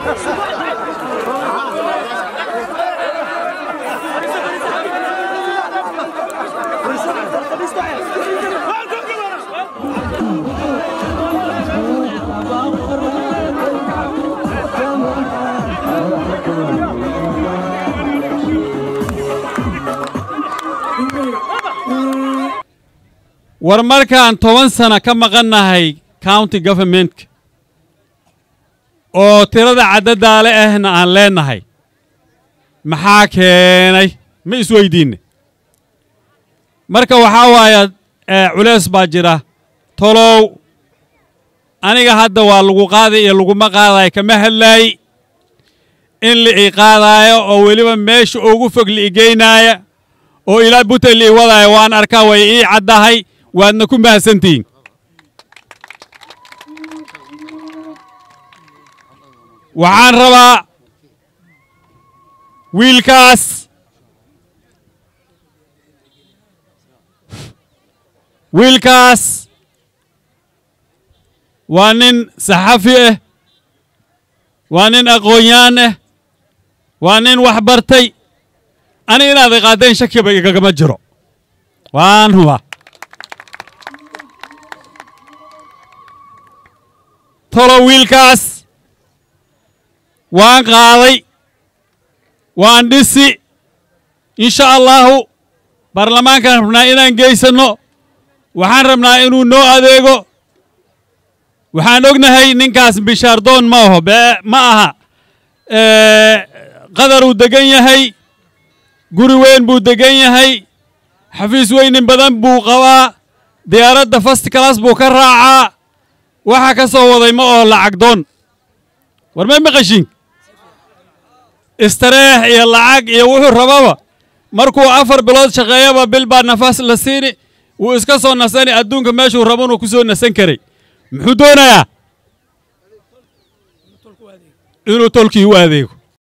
war markaan toban sana ka maqannahay county governmentka oo tirada caddadaale ahna aan leennahay maxaa keenay ma isweydiinne marka waxaa waaya culeys baa jira tolow aniga hadda waa lagu qaaday iyo laguma qaadayo kama hadlaayi in la ii qaadaayo oo weliba meesha ugu fog la igeynaaya oo ilaa buta la ii wadaayo waan arkaa way ii caddahay waadna ku mahadsantihiin waxaan rabaa wiilkaas wiilkaas waa nin saxafi ah waa nin aqoon-yaan ah waa nin wax bartay ani inaad iqaaddeen shakiba igagama jiro waan huba tolo wiilkaas waan qaaday waan dhisi insha allahu baarlamaankaan rabnaa inaan geysanno waxaan rabnaa inuu noo adeego waxaan ognahay ninkaas bishaardoon ma aho bee ma aha qadaruu degan yahay guri weyn buu degan yahay xafiis weynin badan buu qabaa diyaaradda fast class buu ka raacaa waxa ka soo waday ma oo lacag doon war may maqashiin istareex iyo lacag iyo wuxuu rababa markuu afar bilood shaqeeyaba bil baa nafaas la siini wuu iska soo nasani adduunka meeshuu rabonuu ku soo nasan karay muxuu doonayaa inuu tolkii u adeego